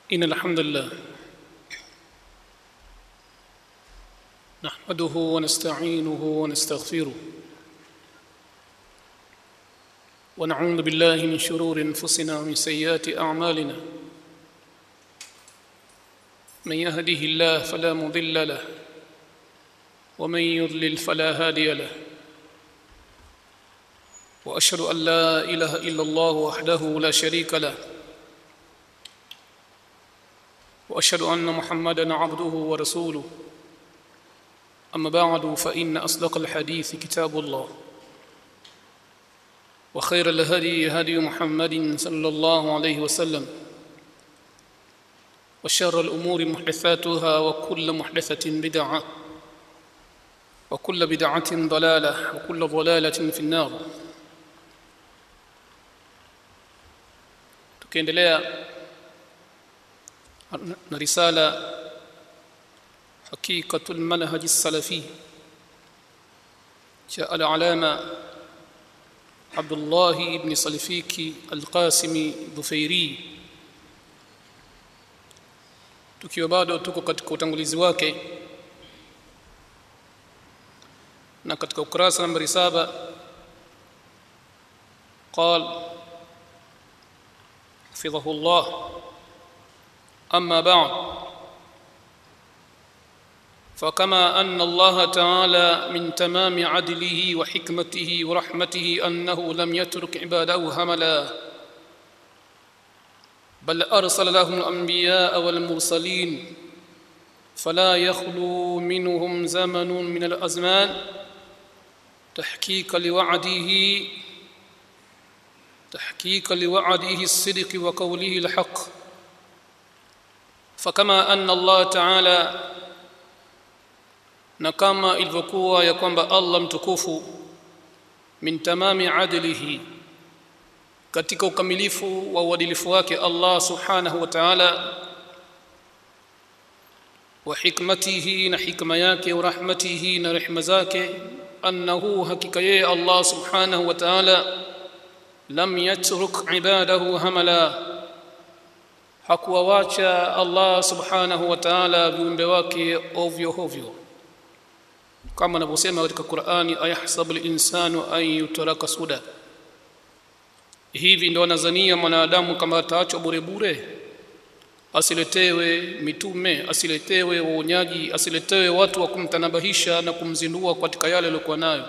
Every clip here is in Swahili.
إن الحمد لله نحمده ونستعينه ونستغفره ونعوذ بالله من شرور أنفسنا ومن سيئات أعمالنا من يهده الله فلا مضل له ومن يضلل فلا هادي له واشهد ان لا اله الا الله وحده لا شريك له واشهد ان محمدا عبده ورسوله اما بعد فان اصدق الحديث كتاب الله وخير الهدي هدي محمد صلى الله عليه وسلم وشر الامور محدثاتها وكل محدثه بدعه وكل بدعه ضلاله وكل ضلاله في النار tukiendelea na risala hakikatul manhaj salafi cha al-alama Abdullah ibn Salifiki al-Qasimi Dhufairi tukiwa bado tuko katika utangulizi wake na katika ukurasa nambari saba قال حفظه الله اما بعد فكما ان الله تعالى من تمام عدله وحكمته ورحمته انه لم يترك عباده هملا بل ارسل لهم الانبياء والمرسلين فلا يخلو منهم زمن من الازمان تحقيق لوعده تحقيق لوعده الصدق وقوله الحق فكما ان الله تعالى na kama ilivyokuwa ya kwamba Allah mtukufu min tamami adlihi katika ukamilifu wa uadilifu wake Allah subhanahu wa ta'ala wa hikmatihi na hikma yake wa rahmatihi na rehema zake annahu hakika yeye Allah subhanahu wa ta'ala lam yatruk ibadahu hamala hakuwawacha Allah subhanahu wa ta'ala viumbe wake ovyo ovyo kama anavyosema katika Qur'ani ayahsabu al-insanu an yutraka suda hivi ndo anazania mwanadamu kama ataachwa bure bure asiletewe mitume asiletewe waonyaji asiletewe watu wa kumtanabahisha na kumzindua katika yale aliyokuwa nayo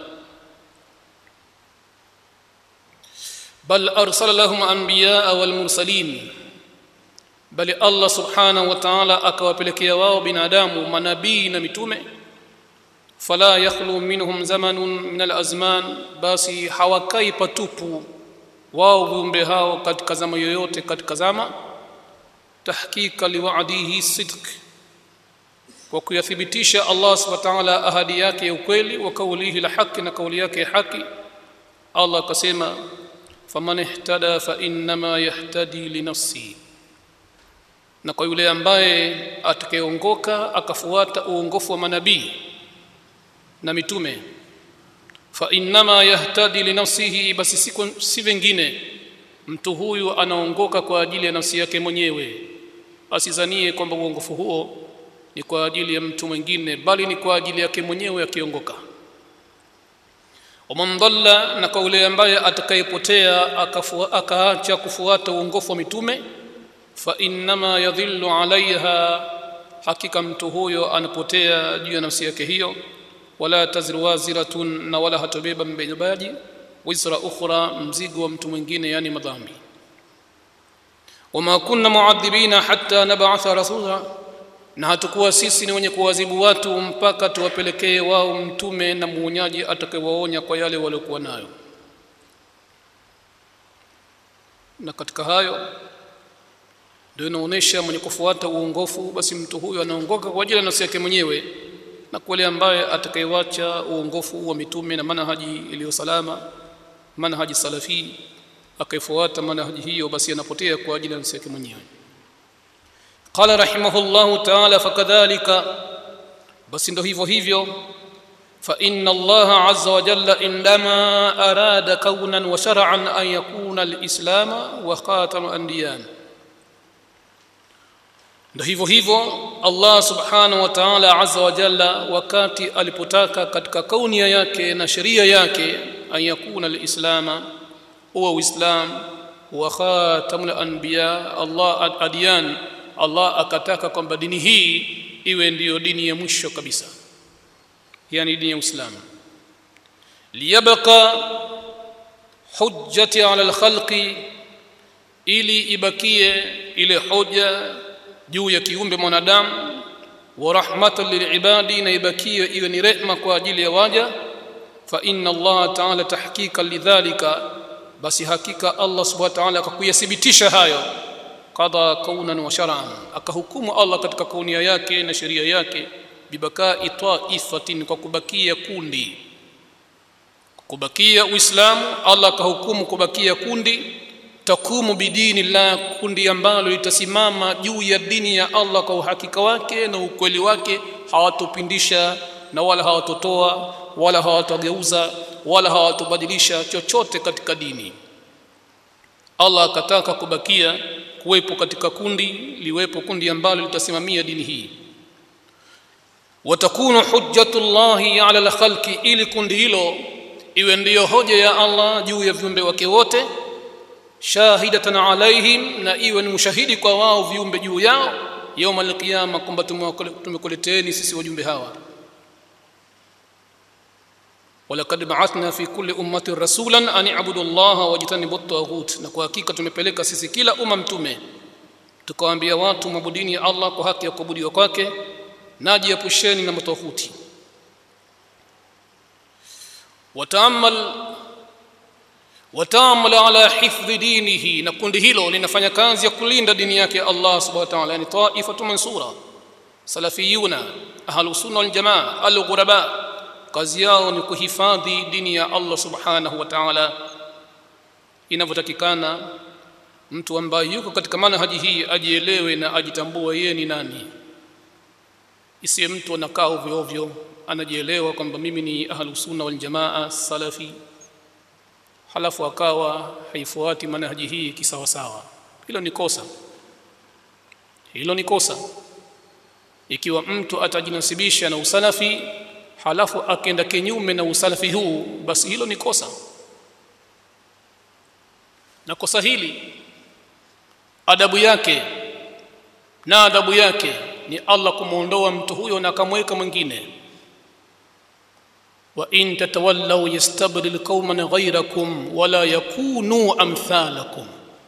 bal arsala lahum anbiyaa wal mursalin bali Allah subhanahu wa ta'ala akawapelekea wao binadamu manabii na mitume fala yakhlu minhum zamanun min alazman basi hawakai patupu wao viumbe hao katika zama yoyote katika zama tahqiqa liwa'dihi sidq kwa kuyathibitisha Allah subhanahu wa ta'ala ahadi yake ya ukweli wa kaulihi la haki na kauli yake ya haki Allah akasema faman ihtada fa innama yahtadi li nafsi na kwa yule ambaye atakayeongoka akafuata uongofu wa manabii na mitume fa innama yahtadi li nafsihi basi siku si vingine mtu huyu anaongoka kwa ajili ya nafsi yake mwenyewe asizanie kwamba uongofu huo ni kwa ajili ya mtu mwingine bali ni kwa ajili yake mwenyewe akiongoka waman dhalla na kwa yule ambaye atakayepotea akaacha kufuata uongofu wa mitume fa innama yadhillu alaiha hakika mtu huyo anapotea juu ya nafsi yake hiyo wala taziru waziratun na wala hatobeba mbebaji wizra ukhra mzigo wa mtu mwingine yani madhambi wama kunna muadhibina hatta nab'atha rasula na hatakuwa sisi ni wenye kuwazibu watu mpaka tuwapelekee wao mtume na muonyaji atakayewaonya kwa yale waliokuwa nayo na katika hayo ndio inaonyesha mwenye kufuata uongofu basi mtu huyo anaongoka kwa ajili ya nafsi yake mwenyewe na kwa yule ambaye atakayewacha uongofu wa mitume na manhaji iliyo salama manhaji salafi akaifuata manhaji hiyo basi anapotea kwa ajili ya nafsi yake mwenyewe qala rahimahullahu ta'ala fakadhalika basi ndo hivyo hivyo fa inna allaha azza wa jalla indama arada kaunan wa shar'an an yakuna al-islama wa khatamu anbiyan ndio hivyo hivyo Allah subhanahu wa ta'ala azza wa jalla wakati alipotaka katika kaunia yake na sheria yake an yakuna alislama huwa uislam wa khatamul anbiya Allah adiyan Allah akataka kwamba dini hii iwe ndiyo dini ya mwisho kabisa yani dini ya Uislamu liyabqa hujjati ala alkhalqi ili ibakie ile hoja juu ya kiumbe mwanadamu wa rahmatan lilibadi na ibakie iwe ni rehma kwa ajili ya waja fa inna Allah ta'ala tahqiqan lidhalika basi hakika Allah subhanahu wa ta'ala akakuyathibitisha hayo qada kaunan wa shar'an akahukumu Allah katika kaunia yake na sheria yake bibakai taifatin kwa kubakia kundi kubakia uislamu Allah akahukumu kubakia kundi takumu bidini la kundi ambalo litasimama juu ya dini ya Allah kwa uhakika wake na ukweli wake hawatopindisha na wala hawatotoa wala hawatogeuza wala hawatobadilisha chochote katika dini Allah akataka kubakia kuwepo katika kundi liwepo kundi ambalo litasimamia dini hii watakunu hujjatullahi ala alkhalqi ili kundi hilo iwe ndiyo hoja ya Allah juu ya viumbe wake wote shahidatan alaihim na iwe ni mshahidi kwa wao viumbe juu yao yauma alqiyama kwamba tumekuleteeni sisi wajumbe hawa walaqad ba'athna fi kulli ummatin rasulan an i'budu allaha wajtanibu at-taghut na kwa hakika tumepeleka sisi kila umma mtume tukawaambia watu mabudini ya Allah kwa haki ya kuabudiwa kwake najiepusheni na matawhuti wataamal wataamal ala hifdhi dinihi na kundi hilo linafanya kazi ya kulinda dini yake Allah subhanahu wa ta'ala yani taifatu mansura salafiyuna ahlus sunna wal jamaa al ghuraba kazi yao ni kuhifadhi dini ya Allah subhanahu wa ta'ala inavyotakikana mtu ambaye yuko katika manhaji hii ajielewe na ajitambue yeye ni nani isiye mtu anakaa ovyo ovyo anajielewa kwamba mimi ni ahlus sunna wal jamaa salafi halafu akawa haifuati manhaji hii kisawa sawa hilo ni kosa hilo ni kosa ikiwa mtu atajinasibisha na usalafi halafu akenda kinyume na usalafi huu basi hilo ni kosa na kosa hili adabu yake na adabu yake ni Allah kumuondoa mtu huyo na akamweka mwingine wa in tatawallaw yastabdil qauman ghayrakum wala yakunu amthalakum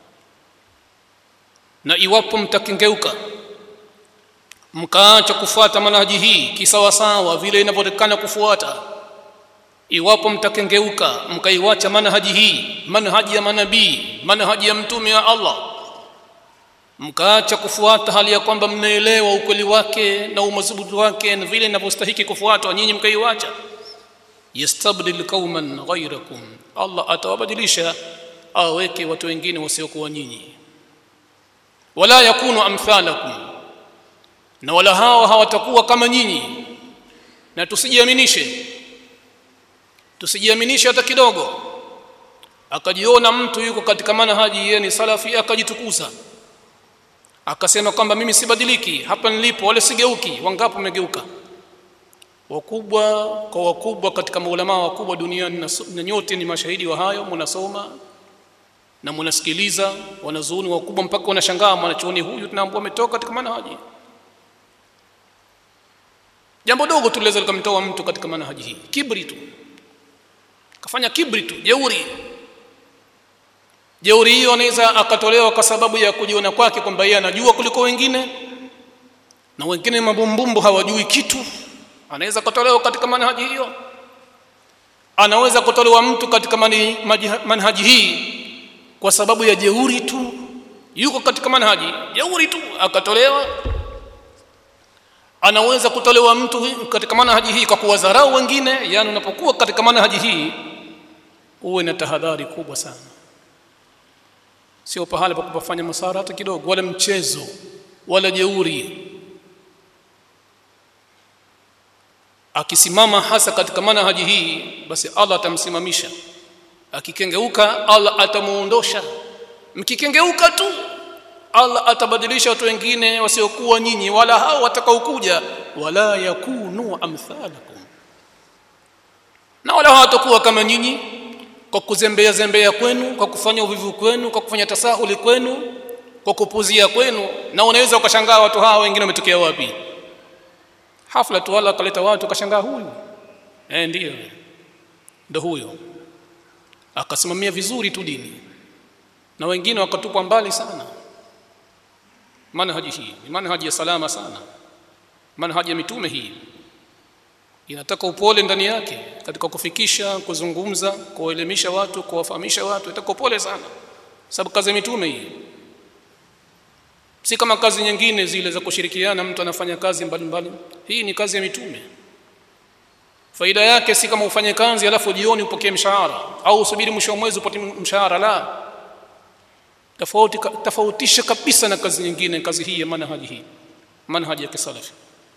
na iwapo mtakengeuka mkaacha kufuata manhaji hii kisawasawa vile inavyotakana kufuata iwapo mtakengeuka mkaiwacha manhaji hii manhaji ya manabii manhaji ya mtume wa Allah mkaacha kufuata hali ya kwamba mnaelewa ukweli wake na umadhubuti wake na vile inavyostahiki kufuatwa nyinyi mkaiwacha yastabdil qauman ghayrakum Allah atawabadilisha aweke watu wengine wasiokuwa nyinyi wala yakunu amthalakum na wala hao hawatakuwa kama nyinyi na tusijiaminishe tusijiaminishe hata kidogo akajiona mtu yuko katika manhaji yeye ni salafi akajitukuza akasema kwamba mimi sibadiliki hapa nilipo wale sigeuki wangapi wamegeuka wakubwa kwa wakubwa katika maulama wakubwa duniani na nyote ni mashahidi wa hayo mnasoma na mnasikiliza wanazuoni wakubwa mpaka wanashangaa mwanachuoni huyu tunaambua ametoka katika manhaji jambo dogo tu liweza likamtoa mtu katika manhaji hii kibri tu kafanya kibri tu jeuri jeuri hiyo anaweza akatolewa kwa sababu ya kujiona kwake kwamba yeye anajua kuliko wengine na wengine mabumbumbu hawajui kitu anaweza kutolewa katika manhaji hiyo anaweza kutolewa mtu katika mani, manhaji hii kwa sababu ya jeuri tu yuko katika manhaji jeuri tu akatolewa anaweza kutolewa mtu katika manhaji hii kwa kuwadharau wengine yani unapokuwa katika manhaji hii uwe na tahadhari kubwa sana sio pahala pa kupafanya masara hata kidogo wala mchezo wala jeuri akisimama hasa katika manhaji hii basi Allah atamsimamisha akikengeuka Allah atamuondosha mkikengeuka tu Allah atabadilisha watu wengine wasiokuwa nyinyi wala hao watakaokuja wala yakunu amthalakum na wala hawatakuwa kama nyinyi kwa kuzembea zembea kwenu kwa kufanya uvivu kwenu kwa kufanya tasahuli kwenu kwa kupuzia kwenu na unaweza ukashangaa watu hawa wengine wametokea wapi hafla tu wala akaleta watu ukashangaa huyu eh ndio ndo huyo akasimamia vizuri tu dini na wengine wakatupwa mbali sana manhaji hii ni manhaji ya salama sana manhaji ya mitume hii inataka upole ndani yake katika kufikisha kuzungumza kuwaelimisha watu kuwafahamisha watu inataka upole sana sababu kazi ya mitume hii si kama kazi nyingine zile za kushirikiana mtu anafanya kazi mbalimbali mbali. hii ni kazi ya mitume faida yake si kama ufanye kazi alafu jioni upokee mshahara au usubiri mwisho wa mwezi upate mshahara la tofauti tofautisha kabisa na kazi nyingine kazi hii ya manhaji hii manhaji ya kisalafi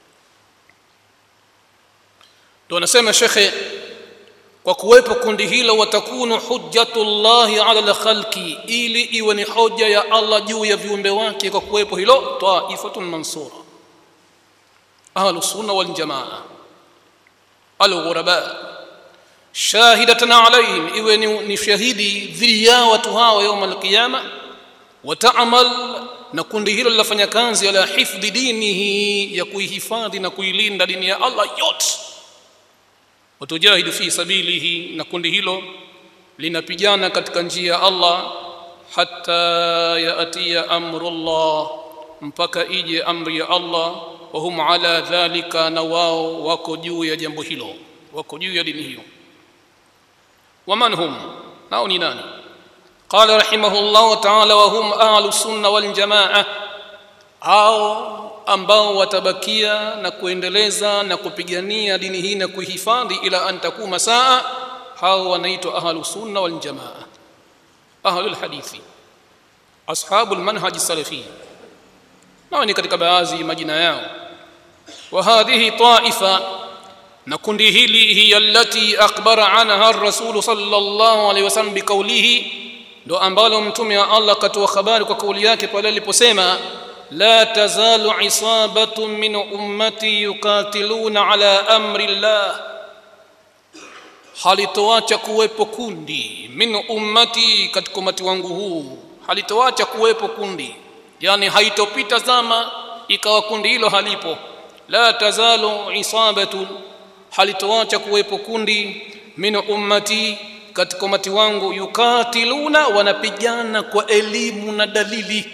ndio anasema shekhe kwa kuwepo kundi hilo watakunu hujjatullahi ala alkhalqi ili iwe ni hoja ya Allah juu ya viumbe wake kwa kuwepo hilo taifatun mansura ahlu sunna wal jamaa alghuraba shahidatan alaihim iwe ni, ni shahidi dhidi ya watu hao يوم القيامه wataamal na kundi hilo linafanya kazi ala hifdhi dinihi ya kuihifadhi na kuilinda dini ya Allah yote watujahidu fi sabilihi na kundi hilo linapigana katika njia ya Allah hatta yaatiya amrullah mpaka ije amri ya Allah wa hum ala dhalika na wao wako juu ya jambo hilo wako juu ya dini hiyo waman hum nao ni nani قال رحمه الله تعالى وهم أهل السنة والجماعة au ambao watabakia na kuendeleza na kupigania dini hii na kuhifadhi ila an takuma saa hao wanaitwa ahlu sunna wal jamaa ahlu alhadithi ashabu almanhaj salafi nao ni katika baadhi majina yao wa hadhihi taifa na kundi hili hiya allati akhbara anha ar-rasul sallallahu alayhi wasallam biqawlihi ndo ambalo mtume wa Allah katoa habari kwa kauli yake pale aliposema la tazalu isabatu min ummati yuqatiluna ala amri llah halitoacha kuwepo kundi min ummati katika umati wangu huu halitoacha kuwepo kundi yani haitopita zama ikawa kundi hilo halipo la tazalu isabatu halitoacha kuwepo kundi min ummati katika umati wangu yukatiluna wanapigana kwa elimu na dalili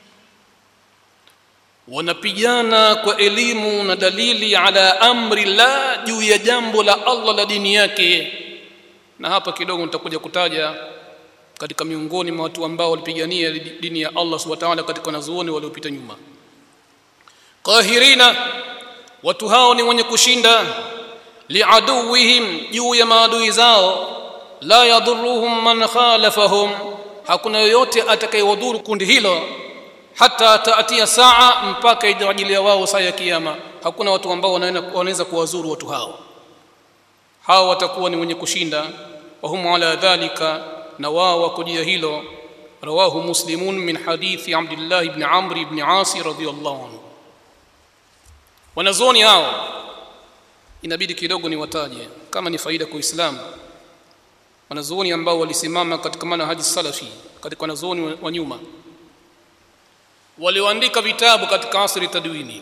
wanapigana kwa elimu na dalili ala amri la juu ya jambo la Allah la dini yake na hapa kidogo nitakuja kutaja katika miongoni mwa watu ambao walipigania dini ya Allah subhanahu wa ta'ala katika wanazuoni waliopita nyuma qahirina watu hao ni wenye kushinda liaduwihim juu ya maadui zao la yadhurruhum man khalafahum hakuna yoyote atakayewadhuru kundi hilo hata taatia saa mpaka ijawajilia wao saa ya kiyama hakuna watu ambao wanaweza kuwazuru watu hao hao watakuwa ni wenye kushinda wahum ala dhalika na wao wakujia hilo rawahu muslimun min hadithi abdillah ibn amr ibn asi radhiyallahu anhu wanazuoni hao inabidi kidogo niwataje kama ni faida kwa Uislamu wanazuoni ambao walisimama katika manhaji salafi katika wanazuoni wa nyuma walioandika vitabu katika asri tadwini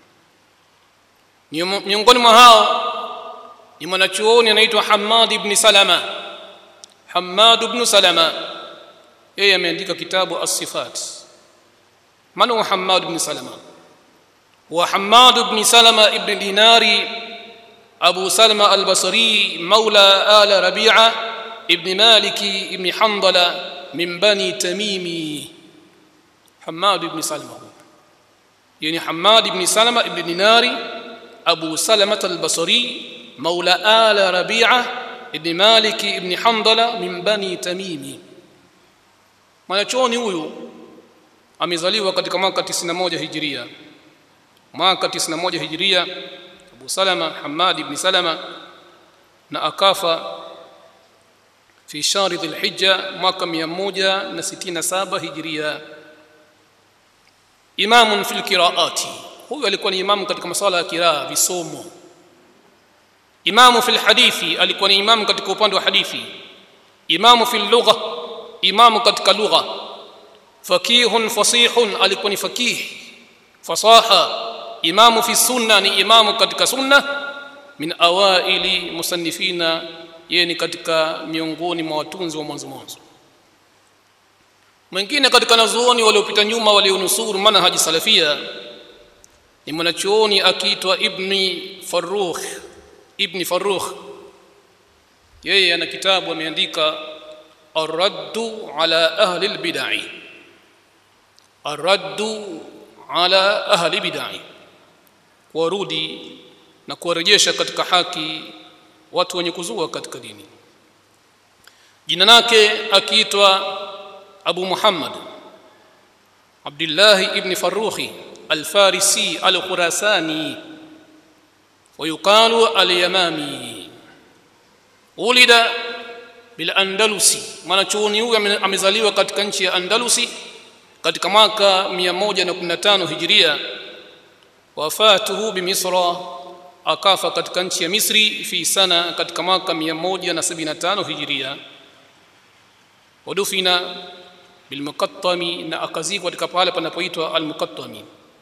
miongoni mwa hao ni mwanachuoni anaitwa Hamad ibn Salama Hamad ibn Salama yeye ameandika kitabu as-sifat man huwa Hamad ibn Salama wa Hamad ibn Salama ibn Dinari Abu Salama al-Basri مولى آل ربيعة ابن مالك ابن حنظلة من بني تميمي حماد بن سلمة يعني حماد بن سلمة ابن دينار أبو سلمة البصري مولى آل ربيعة ابن مالك ابن حنظلة من بني تميمي mwanachuoni huyu amezaliwa katika mwaka 91 hijiria mwaka 91 hijiria Abu Salama Hamad ibn Salama na akafa fi shahri dhulhijja mwaka 167 hijiria imamun fil qiraati huyu alikuwa ni imamu katika masala ya kiraa visomo imamu fil hadithi alikuwa ni imamu katika upande wa hadithi imamu fil lugha imamu katika lugha fakihun fasihun alikuwa ni fakih fasaha imamu fi sunna ni imamu katika sunna min awaili musannifina yeye ni katika miongoni mwa watunzi wa mwanzo mwanzo mwingine katika nazuoni waliopita nyuma walionusuru manhaji salafia ni mwanachuoni akiitwa ibni farrukh ibni farrukh yeye ana kitabu ameandika arraddu ala ahli lbidai arraddu ala ahli bidai kuwarudi na kuwarejesha katika haki watu wenye kuzua katika dini jina lake akiitwa abu muhammad abdillahi ibni farukhi alfarisi alkhurasani ويقال اليمامي ولد bilandalusi mwanachuoni huyu amezaliwa katika nchi ya andalusi katika mwaka 115 hijiria wafatuhu bimisra akafa katika nchi ya misri fi sana katika mwaka 175 hijiria wadufina bilmuqattami na akazikwa katika pale panapoitwa almuqattami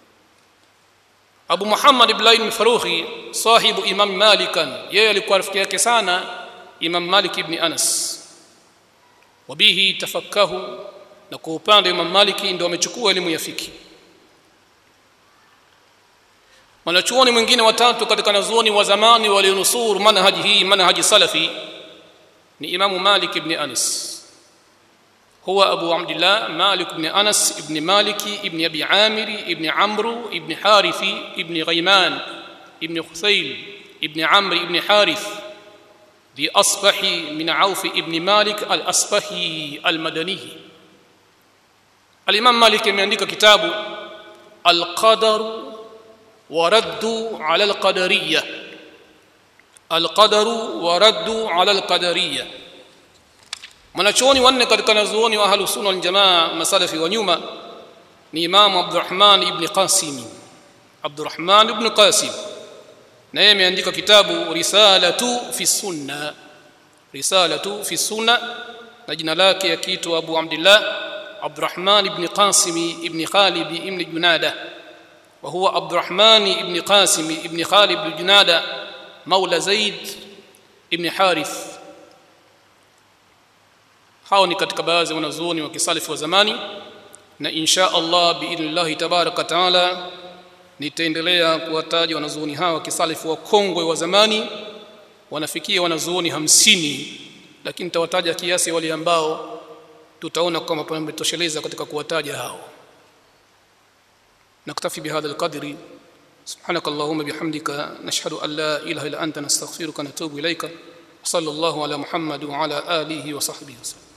abu muhammad ibn farukhi sahibu imam malikan yeye alikuwa rafiki yake sana imam malik ibn anas wabihi tafakahu na kwa upande wa imam maliki ndio amechukua elimu ya fiki mwanachuoni mwingine watatu katika nazuoni wa zamani walionusuru manhaji hii manhaji salafi ni imamu malik ibn anas هو أبو عبد الله مالك بن أنس بن مالك بن أبي عامر بن عمرو بن حارث بن غيمان بن خثيل بن عمرو بن حارث ذي أصبح من عوف بن مالك الأصبحي المدني الإمام مالك من عندك كتاب القدر ورد على القدرية القدر ورد على القدرية mwanachuoni wanne katika nazuoni wa ahlus sunna wal jamaa masalafi wa nyuma ni Imam Abdurrahman ibn Qasim Abdurrahman ibn Qasim na yeye ameandika kitabu Risalatu fi Sunna Risalatu fi Sunna na jina lake yakiitwa Abu Abdullah Abdurrahman ibn Qasim ibn Khalid ibn Junada wa huwa Abdurrahman ibn Qasim ibn Khalid ibn Junada مولى زيد ibn Harith hao ni katika baadhi ya wanazuoni wa kisalifu wa zamani na insha Allah biidhnillahi tabaraka taala nitaendelea kuwataja wanazuoni hawa wa kisalifu wa kongwe wa zamani wanafikia wanazuoni hamsini lakini nitawataja kiasi wale ambao tutaona kama pametosheleza katika kuwataja hao naktafi bihadha alqadri سبحانك اللهم بحمدك نشهد أن لا إله إلا أنت نستغفرك ونتوب إليك وصلى الله على محمد وعلى آله وصحبه وسلم